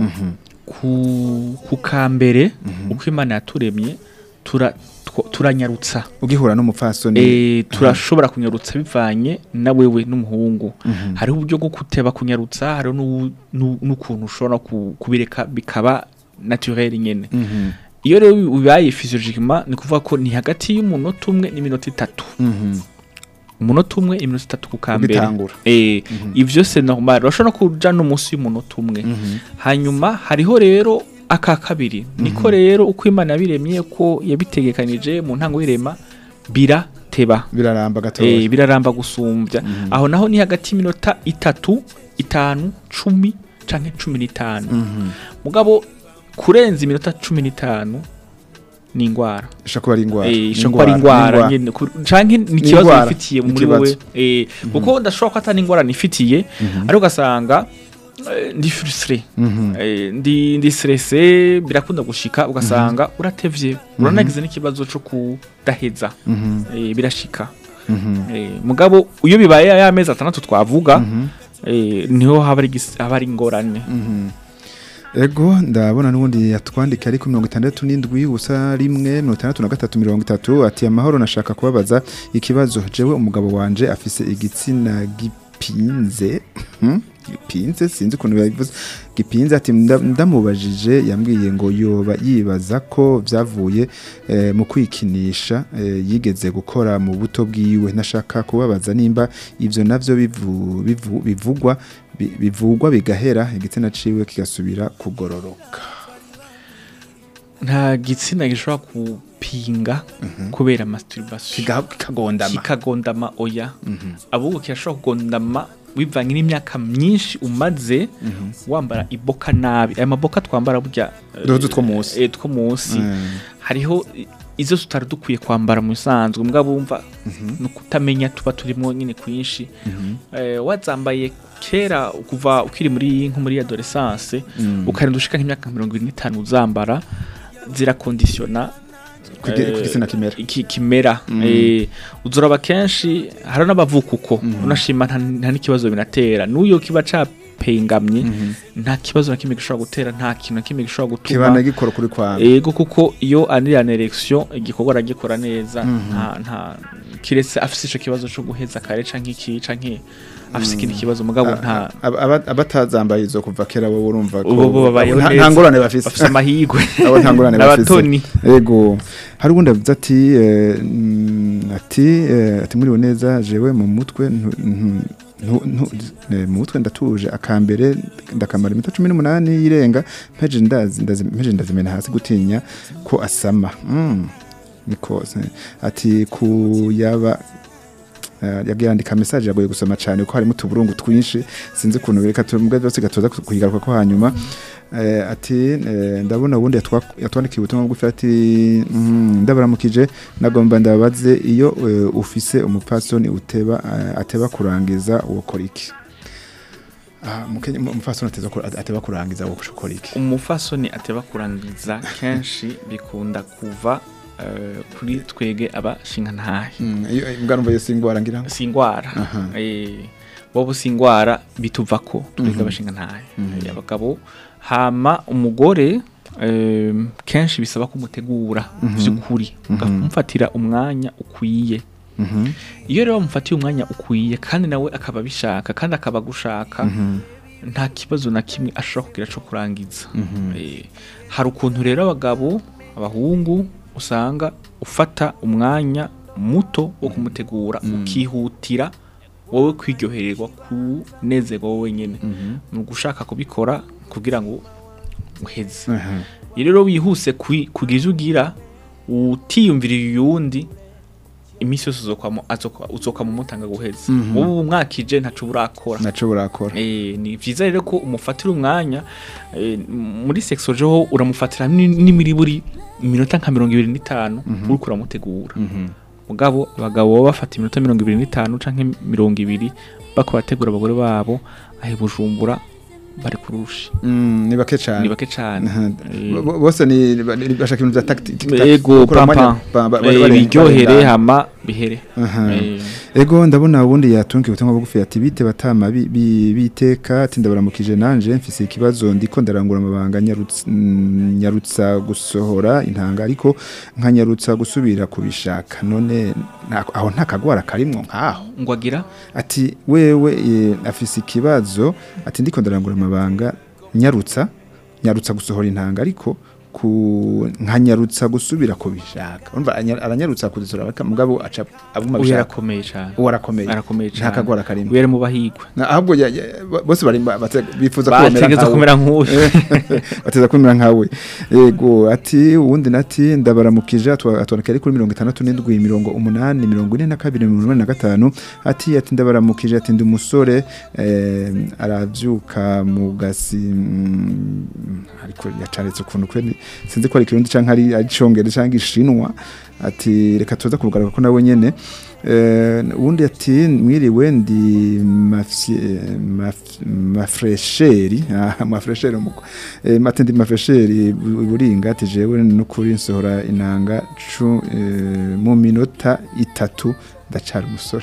ku ku kambere uko imana yaturemye tura two- turanyarutsa ugihura n'umupfasoni Eh, turashobora kunyarutsa bivanye na wewe n'umuhungu hariho uburyo bwo kuteba kunyarutsa hariho n'u- n'u- n'ukuntu ushobora ku- kubireka bikaba naturel nyene Mhm, iyo rero bibaye physiologiquement ni kuvuga ko ni hagati y'umunota umwe n'iminota itatu mhm. umunota umwe iminota itatu ku kambere Ugitangura. eh ivyo c'est normal urashobora no kuja no munsi y'umunota umwe hanyuma hariho rero aka kabiri niko rero uko imana yabiremye ko yabitegekanije mu ntango y'irema birateba biraramba eh, gatoya biraramba gusumbya aho naho ni hagati y'iminota itatu itanu cumi canke cumi n'itanu mugabo kurenza iminota cumi n'itanu ni ingwara ishobora kuba ari indwara Eh, ishobora kuba ari ingwara nyene ku- canke ni ikibazo ingwara, wifitiye ni muri ikibazo. wowe Eh, kuko ndashobora ko atari ingwara nifitiye ariko ugasanga eh, ndi frustre Eh, ndi ndi stressé birakunda gushika ugasanga uratevye uranagize n'ikibazo cyo kudaheza Eh, birashika Eh, mugabo iyo bibaye ya mezi atandatu twavuga eh, niho haba ari igis- haba ari ingorane ego ndabona n'ubundi yatwandika ariko mirongo itandatu n'indwi ubusa rimwe mirongo itandatu na gatatu mirongo itatu ati amahoro nashaka kubabaza ikibazo jewe umugabo wanje afise igitsina gipinze Hmm? gipinze sinzi ukuntu yabivuze gipinze ati nda- ndamubajije yambwiye ngo yoba yibaza ko vyavuye eh, mu kwikinisha eh, yigeze gukora mu buto bwiwe nashaka kubabaza nimba ivyo navyo bivu- bivu- bivugwa bi- bivugwa bigahera igitsina ciwe kigasubira kugororoka nta gitsina gishobora kupinga kubera masturbation Kiga- kikagondama kikagondama oya ahubwo kirashobora kugondama bivanye n'imyaka myinshi umaze wambara iboka nabi aya maboka twambara burya eh, Duhuzu two munsi. eh, two munsi Mm. hariho i- izo tutari dukwiye kwambara mu bisanzwe mbwa bumva ni ukutamenya tuba turimo nyine kwinshi Eh, wazambaye kera kuva ukiri muri nko muri adolescence ukarinda ushika nk'imyaka mirongo irindwi n'itanu uzambara zirakondisiona Kugi- eh, ku gitsina kimera. iki kimera eh, uzoraba kenshi hari n'abavuka uko unashima nta nta n'ikibazo binatera n'uyo kiba capengamye nta kibazo na kimwe gishobora gutera nta kintu na kimwe gishobora gutuma kibana gikora kuri kwawe ego kuko iyo anirana erection igikorwa aragikora neza nta nta kiretse afise ico kibazo co guheza kare canke iki canke afise ikindi kibazo mugabo nta Aba- aba- abatazambaye izo kuva kera wowe urumva ko ubu bo babayeho nta- neza nta ngorane bafise bafise amahirwe abo nta ngorane bafise n'abatoni ego hari ubundi avuze ati eh, mm, ati eh, ati muriwe neza jewe mu mutwe ntu- ntu- ntu- ntu- eh, mu mutwe ndatuje akambere ndakamara iminota cumi n'umunani yirenga mpeje ndazi- ndazi- mpeje ndazimena hasi gutinya ko asama Mm, niko se- ati kuyaba Uh, yagiye yandika message yagoye gusoma cyane kuko harimo utuburungu twinshi sinzi ukuntu bireka tubwe byose gatoza kuyigaruka ko hanyuma Eh, ati eh, ndabona ubundi yatwa- yatwandikiye ubutumwa bugufi ati mm, ndabaramukije nagomba ndababaze iyo eh, ufise umupfasoni uteba eh, ateba kurangiza wokora iki Ah, mukenya- mu- umupfasoni ateza ku- ateba kurangiza wokora iki umufasoni ateba kurangiza kenshi bikunda kuva eh, kuri twege abashingantahe Mm, iyo mbwa numva yose ingwara ngira ngo si ingwara Aha. eh wowe si ingwara bituva ko twebwe abashinga ntaye abagabo hama umugore eh, kenshi bisaba kumutegura by'ukuri ukamfatira umwanya ukwiye Mhm, iyo rero mufatiye umwanya ukwiye kandi nawe akaba abishaka kandi akaba agushaka nta kibazo na kimwe ashobora kugira cyo kurangiza Eh, hari ukuntu rero abagabo abahungu usanga ufata umwanya muto wo kumutegura ukihutira wowe kwiryohererwa kunezerwa wowe nyene ni ugushaka kubikora kugira ngo uheze Aha. iyo rero wihuse kwi- kugira ivyo ugira utiyumviriye uyundi iminsi yose uzokwamo azoka- uzokwama umutanga guheza wowe umwakije ntaco urakora naco burakora Eh, ni vyiza rero ko umufatira umwanya eh, muri sexology ho uramufatira ni- n'imiriburi iminota nka mirongo ibiri n'itanu uriko uramutegura mugabo abagabo baba bafata iminota mirongo ibiri n'itanu canke mirongo ibiri bako bategura abagore babo ahe bujumbura bari kurushi Mm, ni bake ni cyane bake cane Aha. Eh, Bo- bo- bose ni ni- bashaka ibintu bya tactic ego pampa Eh, biryohere hama bihere Aha. Eh, Ego ndabona ubundi yatunga ubutumwa bugufi ati bite batama bi- bi- biteka ati ndabaramukije nanje mfise ikibazo ndiko ndarangura amabanga nyarutsa, mm, nyarutsa gusohora intanga ariko nkanyarutsa gusubira kubishaka none nta- aho nta kagwara karimwo nkaho ngo agira ati wewe e, afise ikibazo ati ndiko ndarangura amabanga nyarutsa nyarutsa gusohora intanga ariko ku nkanyarutsa gusubira kubishaka urumva anya- aranyarutsa kuzisohora ariko mugabo aca abuma uyu bishaka arakomeye cane uwo arakomeye arakomeye nta cane kagwara karimo were mu bahigwe Na- ahubwo ya- ya- bo- bose bari ba- bate- bifuza kumera bategeza nkawe kumera nk'uyu bateza kumera nkawe yego ati uwundi nati ndabaramukije atwa- atwandika ari kuri mirongo itandatu n'indwi mirongo umunani mirongo ine na kabiri mirongo inani na gatanu ati ati ndabaramukije ati ndi umusore eh, aravyuka mu gasi mm, ariko yacaretse ukuntu kuri sinzi ko ari kirundi canke ari ari congere canke ishinwa ati reka tuza kubugaruka ko nawe nyene Eh, uwundi ati mwiriwe ndi mafye- maf- mafresheri ah, mafresheri umuko eh, mate ndi mafresheri bu- buringa ati jewe nukuri nsohora inanga cu eh, mu minota itatu ndacari umusore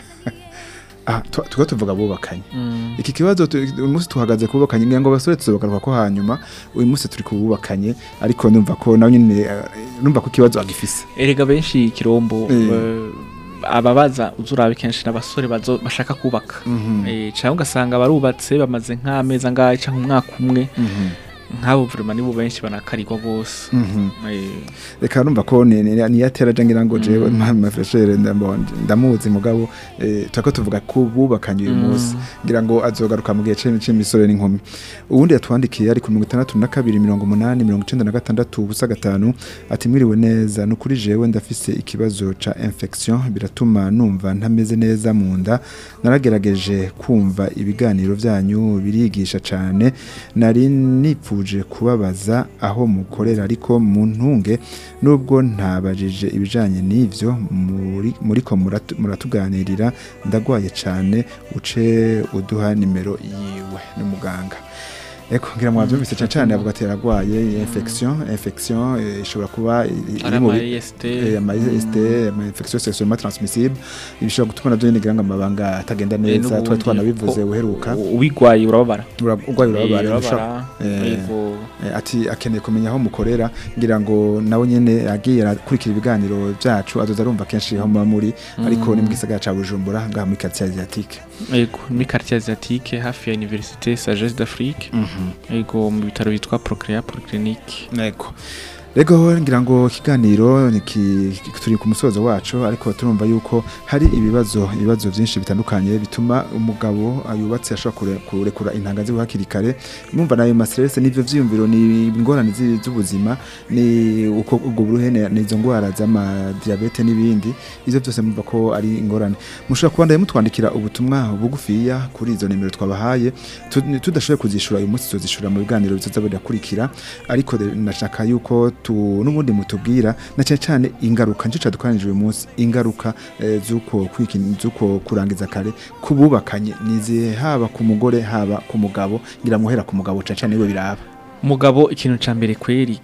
ah tu- tuko tuvuga bubakanye iki kibazo tu- uyu munsi tuhagaze kubakanye ngira ngo abasore tuzobagaruka ko hanyuma uyu munsi turi kububakanye ariko numva ko nawe nyine eh, numva ko ikibazo agifise erega benshi kirombo Eh. eh, ababaza uzurabe kenshi n'abasore bazo bashaka kubaka eh cyangwa ugasanga barubatse bamaze nk'amezi angahe cyangwa umwaka umwe nk'abo vraiment nibo benshi banakarirwa gose Mhm. eh reka numva ko ni ni- ni yatera je ngira ngo jewe mafreshere ndamuzi mugabo eh, turako tuvuga ko bubakanye uyu munsi ngira ngo azogaruka mu gihe c'imi- c'imisore n'inkumi ubundi yatwandikiye ari ku mirongo itandatu na kabiri mirongo umunani mirongo icenda na gatandatu ubusa gatanu ati mwiriwe neza ni ukuri jewe ndafise ikibazo ca infection biratuma numva ntameze neza mu nda naragerageje kumva ibiganiro vyanyu birigisha cane nari nipfuje kubabaza aho mukorera ariko mu ntunge nubwo ntabajije ibijanye n'ivyo muri muriko muratu- muratuganirira ndagwaye cane uce uduha nimero yiwe n'umuganga Eko ngira mwavyumvise cyane cyane avuga ati yaragwaye infection infection eh, ishobora kuba i- i- ari iri mu ama bi- EST eh, ama IST ama infection sexuellement transmissible ibishobora gutuma navyo nyene ngira ngo amabanga atagenda neza tuba twanabivuze uheruka ubigwaye urababara Ura- urwaye Eh, urababara urababara eh, yego Eh, ati akeneye kumenya aho mukorera ngira ngo nawe nyene agiye arakurikira ibiganiro byacu azoza arumva kenshi aho muba muri ariko ni mu gisagara ca Bujumbura ngaha muri quartier asiatique yego muri quartier asiatique hafi ya université sagesse d'Afrique yego mu bitaro bitwa Procrea Polyclinique Ego. Rego ngira ngo ikiganiro niki turi ku musozo wacu ariko turumva yuko hari ibibazo ibibazo byinshi bitandukanye bituma umugabo ayubatse ashobora kure- kurekura intanga ziwe hakiri kare mwumva nayo mastress n'ivyo vyiyumviro ni ingorane zi- z'ubuzima ni uko ubwo buruhene n'izo ngwara z'ama diabete n'ibindi ivyo byose mwumva ko ari ingorane mushobora kuba mutwandikira ubutumwa bugufiya kuri izo nimero twabahaye tu- tudashoboye kuzishura uyu munsi tuzishura mu biganiro bizoza birakurikira ariko de- nashaka yuko tu n'ubundi mutubwira na cyane cyane ingaruka nicyo cadukanije uyu munsi ingaruka eh, z'uko kwikini z'uko kurangiza kare kububakanye nizihe haba ku mugore haba ku mugabo ngira muhera ku mugabo cyane cyane niwe biraba umugabo ikintu ca mbere kweri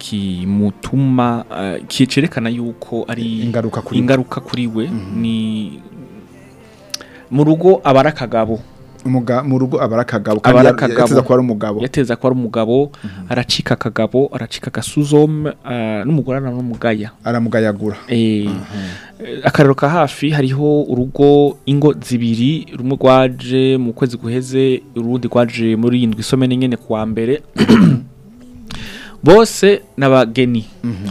kimutuma uh, kicerekana yuko ari ingaruka kuri we. ingaruka kuri we ni mu rugo aba ari akagabo Umuga- mu rugo aba ari akagabo Aba ari ya- akagabo. yateza kuba ari umugabo yateza ko ari umugabo aracika akagabo aracika agasuzome uh, n'umugore aranamugaya aramugayagura Eh, eh, akarero ka hafi hariho urugo ingo zibiri rumwe rwaje mu kwezi guheze urundi rwaje muri indwi isomene nyene kuwa mbere bose n'abageni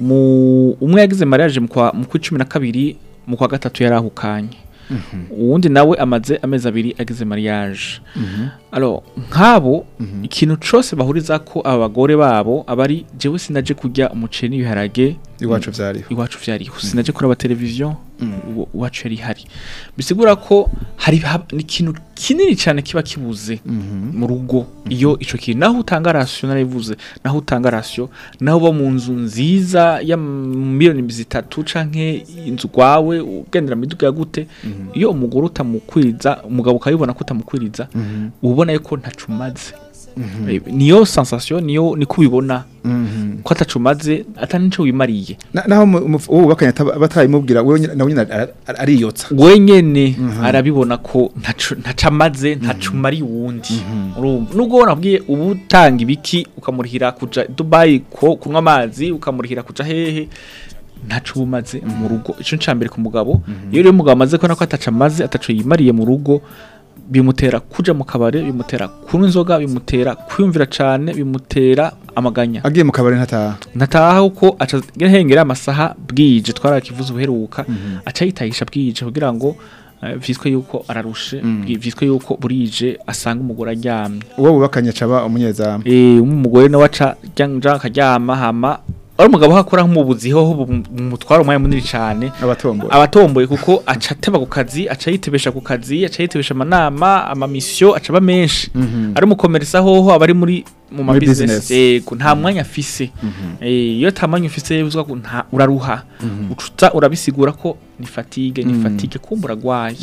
Umu- umwe yagize mariage mu kwa mu kwa cumi na kabiri mu kwa gatatu yarahukanye uwundi nawe amaze amezi abiri agize mariage alors nk'abo ikintu cose bahuriza ko aba bagore babo abari jewe sinaje kurya umuceri n'ibiharage iwacu vyariho iwacu vyariho sinaje kuraba televiziyo iwa- iwacu yari hari bisigura ko hari hab- ni ikintu kinini cyane kiba kibuze mu rugo iyo ico kintu naho utanga ratio narabivuze naho utanga ratio naho uba mu nzu nziza ya miliyoni zitatu canke inzu gwawe ugendera mu miduga ya gute iyo umugore utamukwiriza umugabo ukabibona ko utamukwiriza uba ubona yuko ntacumaze Eh, niyo sensation niyo niko ubibona ko atacumaze atari nico wimariye Na- naho mu- mu- uwo bakanya ataba- batayimubwira wewe nyine- nawe nyine ara- ara- ariyotsa wenyene arabibona ko ntacu- ntacamaze ntacumari uwundi urumva nubwo wanabwiye ubu utanga ibiki ukamurihira kuja Dubai ko kunywa amazi ukamurihira kuja hehe ntacu bumaze mu rugo ico ncambere ku mugabo iyo rero umugabo amaze kubona ko atacamaze ataco yimariye mu rugo bimutera kuja mu kabare bimutera kunywa inzoga bimutera kwiyumvira cane bimutera amaganya agiye mu kabari ntataha nataha uko aca hengera amasaha bwije twarakivuze uheruka aca yitahisha bwije kugira ngo eh, vyitwe yuko ararushe bwi- vyitwe yuko burije asanga umugore aryamye uwo bubakanye caba umunyezamu eh umugore nawe aca janja akaryama hama ari umugabo hakora nk'umubuzi hoho mutwara umwanya munini cane abatomboye abatomboye kuko aca ateba ku kazi aca yitebesha ku kazi aca yitebesha amanama amamisiyo aca aba menshi ari umukomerisa hoho aba ari muri mu Muri mabizinesi business. yego nta mwanya afise Eh, iyo ata mwanya ufise uzwa ko nta uraruha ucuta urabisigura ko ni fatigue ni fatigue kumbura gwaye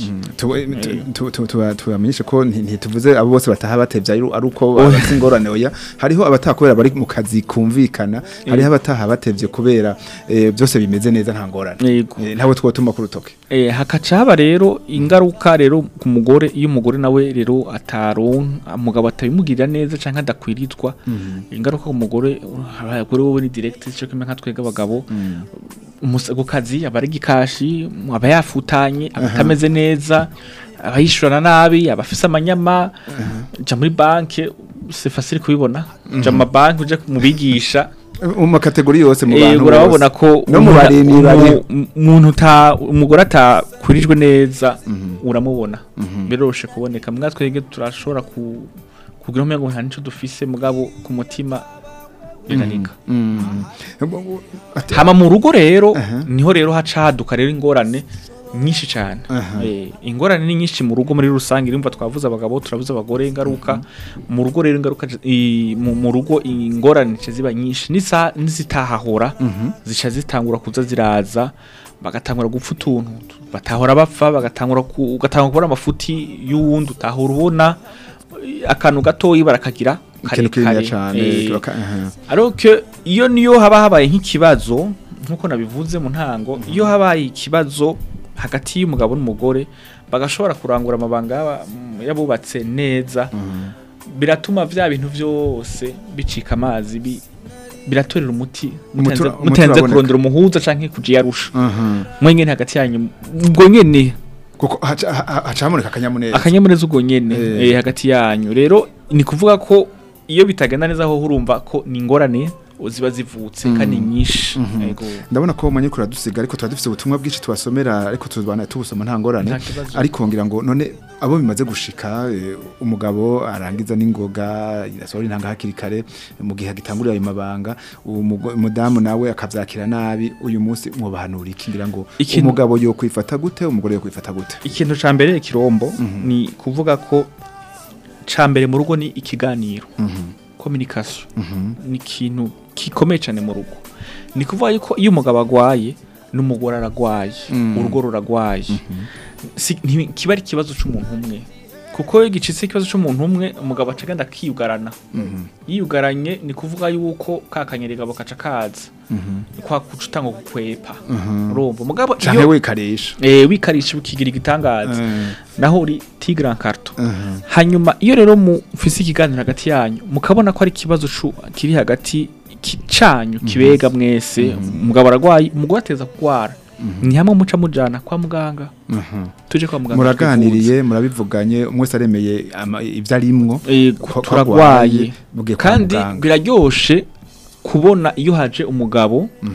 tubamenyeshe ko nti- ntituvuze abo bose bataha batevye ari ari uko bafite ingorane oya hariho abataha kubera bari mu kazi kumvikana hariho abataha batevye kubera eh, byose bimeze neza nta ngorane yego Eh, ntabwo twotuma ku rutoke Eh, hakaca haba rero ingaruka rero ku mugore iyo umugore nawe rero ataronka umugabo atabimugirira neza canke adakwirizwa ingaruka ku mugore abagore wowe ni direct cyo kimwe nka twega abagabo umusa- ku kazi aba ari gikashi aba yafutanye aba atameze neza aba yishurana nabi aba afise amanyama ja muri banke c'est facile kubibona ja mu banki uje mu bigisha mu makategori yose mu Eh, bantu urababona bose. ko no mu umuntu- barimyi umu- bari umuntu uta umugore atakwirijwe neza uramubona biroroshe kuboneka mwa twege turashobora ku kugira umengo nta nico dufise mugabo ku mutima biranika Ati- hama mu rugo rero Aha. niho rero haca haduka rero ingorane nyinshi cyane Aha. eh, ingorane ni nyinshi mu rugo muri rusange irumva twavuze abagabo turavuze abagore ingaruka mu rugo rero ingaruka i- mu mu rugo ingorane zica ziba nyinshi nisa nizitahahora zica zitangura kuza ziraza bagatangura gupfa utuntu batahora bapfa bagatangura ku- ugatangura kubona amafuti y'uwundi utahora ubona akantu gatoyi barakagira ikintu kinini cyane Eh, baka- aha. ariko iyo niyo haba habaye nk'ikibazo nk'uko nabivuze mu ntango iyo habaye ikibazo hagati y'umugabo n'umugore bagashobora kurangura amabanga y'aba- mm, y'abubatse neza biratuma vya bintu byose bicika amazi bi- biratorera umuti mutenze Umuti- umuti mutenze uraboneka. kurondera umuhuza canke kujiyarusha Aha. mwenyene hagati yanyu ubwo nyene kuko haca ha- ha- haca haboneka akanyamuneza akanyamuneza ubwo nyene Eh. eh, hagati yanyu rero ni kuvuga ko iyo bitagenda neza ho urumva ko ni ingorane ziba zivutse kandi nyinshi Yego. ndabona ko manye kura dusiga ariko tuba dufite ubutumwa bwinshi tubasomera ariko tuzbana tubusoma nta ngorane Nta kibazo. ariko ngira ngo none abo bimaze gushika eh, umugabo arangiza n'ingoga yasohora intanga hakiri kare mu gihe agitangurira ayo mabanga umugo- umudamu nawe akavyakira nabi uyu munsi mwobahanura iki ngira ngo Ikintu- umugabo yo kwifata gute umugore yo kwifata gute ikintu ca mbere kirombo ni kuvuga ko ca mbere mu rugo ni ikiganiro communication ni ikintu gikomeye cyane mu rugo ni kuvuga yuko iyo umugabo agwaye n'umugore aragwaye urugo ruragwaye Si- nti- kiba ari ikibazo c'umuntu umwe kuko iyo gicitse ikibazo c'umuntu umwe umugabo aca agenda akiyugarana yiyugaranye ni kuvuga yuko ka kanyerigabo kaca kaza kwa kuca utanga gukwepa urumva umugabo canke iyo wikarisha eh, wikarisha ukigira igitangaza Eh, naho uri tigran carto aha. hanyuma iyo rero mufise ikiganiro hagati yanyu mukabona ko ari ikibazo cu- kiri hagati ki- canyu kibega mwese umugabo aragwaye umugore ateza kugwara ni hamwe muca mujana kwa muganga aha. tuje kwa muganga muraganiriye murabivuganye umwe wese aremeye ama- ivyo arimwo twivuze. Eh, ko- ko turagwaye bugiye kwa kandi muganga. biraryoshe kubona iyo haje umugabo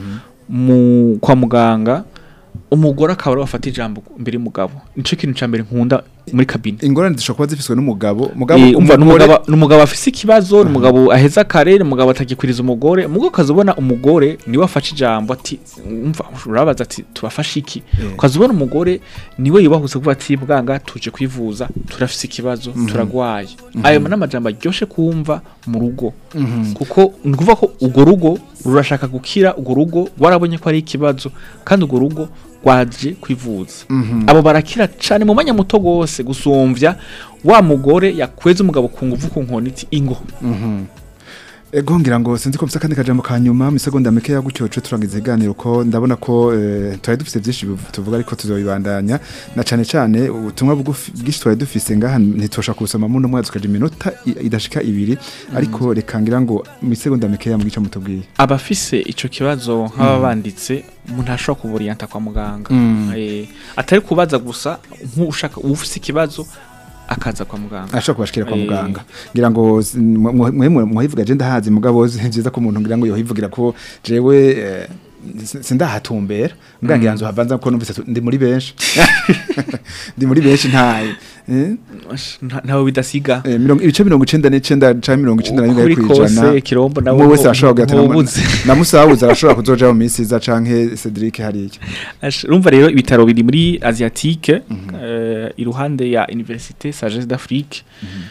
mu kwa muganga umugore akaba ari wafata ijambo imbere y'umugabo nico kintu ca mbere nkunda muri kabine ingorane zishobora kuba zifiswe n'umugabo mugabo Eh, umva umugore n'umugabo n'umugabo afise ikibazo n'umugabo aheza kare n'umugabo atagikwiriza umugore umugabo ukazubona umugore niwe afashe ijambo ati umva urabaza ati tubafashe iki Eh. ukazubona umugore niwe yubahutse kuvuga ati bwanga tuje kwivuza turafise ikibazo turagwaye ayo ni amajambo aryoshe kumva mu rugo kuko ni ukuvuga ko urwo rugo rurashaka gukira urwo rugo warabonye ko ari ikibazo kandi urwo rugo rwaje kwivuza abo barakira cyane mu mwanya muto rwose gusumvya wa mugore yakweze umugabo ku nguvu ku nkoni iti ingo ego ngira ngo sinzi ko mfite akandi kajambo ka nyuma mu segonda mike ya gutyo cyo turangiza iganiro ko ndabona ko eh, twari dufite byinshi bivu- tuvuga ariko tuzobibandanya na cane cane ubutumwa bugufi bwinshi twari dufise ngaha ntitosha kusoma muno mwezi ukaja iminota i- idashika ibiri ariko reka ngira ngo mu segonda mike ya mugica mutubwiye abafise ico kibazo nk'aba banditse umuntu ashobora kuburiyanta kwa muganga Eh, atari kubaza gusa nk'ushaka ufise ikibazo akaza kwa muganga ashobora kubashikira kwa Eh. muganga ngira ngo s- mwe- mwe mwe- muhivuga je ndahazi mugabo si byiza ko umuntu ngira ngo yohivugira ko jewe eh, si- sindahatumbera mbwa ngira nzo havanza ko numvise tu- ndi muri benshi ndi muri benshi ntaye eh? Nta- ntawe bidasiga Eh, mirongo ibice mirongo icenda n'icenda canke mirongo icenda na Uko rimwe biri kwijana kose, Kirombo nawe umwe wese ntu- arashobora kugira ati ntubuze. "Namu- na musabuze arashobora kuzoja mu minsi iza canke Cedric hariya Ash- urumva rero ibitaro biri muri asiatique eh, iruhande ya université sagesse d'afrique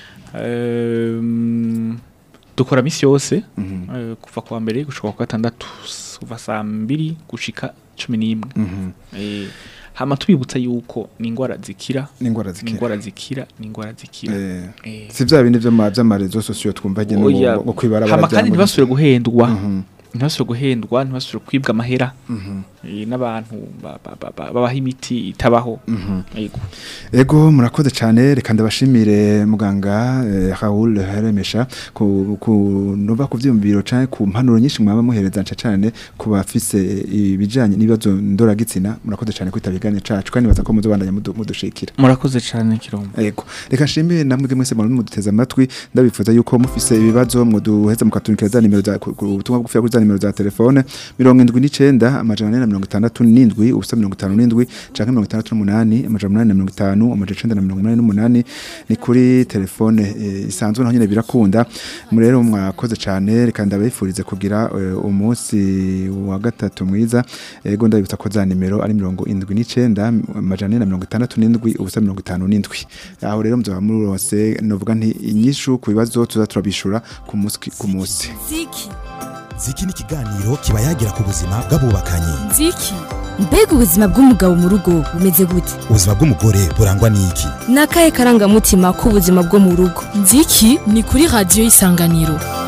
Ehm, dukora misi yose eh, kuva kuwa mbere gushika kwa gatandatu s- kuva saa mbiri gushika cumi n'imwe Eh, hama tubibutsa yuko ni ingwara zikira n'ingwara ni zikira ingwara zikira ni ingwara zikira Eh, Eh, si vya bindi vy'ama- vy'amarezo sosiyo twumva nyene oya, ngo kwibara hama kandi ntibasubire guhendwa Mhm. ntibasubire guhendwa ntibasubire kwibwa amahera Eh, n'abantu ba- ba- ba- ba- babaha imiti itabaho Yego. Ego murakoze cyane reka ndabashimire muganga eh, Raoul Heremesha ku ku nova ku vyumviro canke ku mpanuro nyinshi mwaba muhereza nca cyane ku bafise ibijanye n'ibibazo ndoragitsina murakoze cyane kwitaba iganiro cacu kandi baza ko muzobandanya mudu- mudushikira murakoze cyane kirombo Ego reka nshimire namwe mwese muri muduteza amatwi ndabifuza yuko mufise ibibazo muduheza mukatunikira za nimero za ku- ku butumwa bugufi kuri za nimero za telefone 79 amajana 467 ubusa 57 canke 668 amajana 850 amajana 988 ni kuri telefone eh, isanzwe naho nyene birakunda mu rero mwakoze cane reka ndabifurize kugira eh, umunsi wa gatatu mwiza ego ndabibutsa ko za nimero ari 79 amajana 467 ubusa 57 aho rero muzaba murose novuga nti inyishu ku bibazo tuza turabishura ku munsi ku munsi ziki ziki ni ikiganiro kiba yagira ku buzima bw'abubakanye nziki mbega ubuzima bw'umugabo mu rugo bumeze gute ubuzima bw'umugore burangwa n'iki ni akahe karangamutima k'ubuzima bwo mu rugo nziki ni kuri radiyo y'isanganiro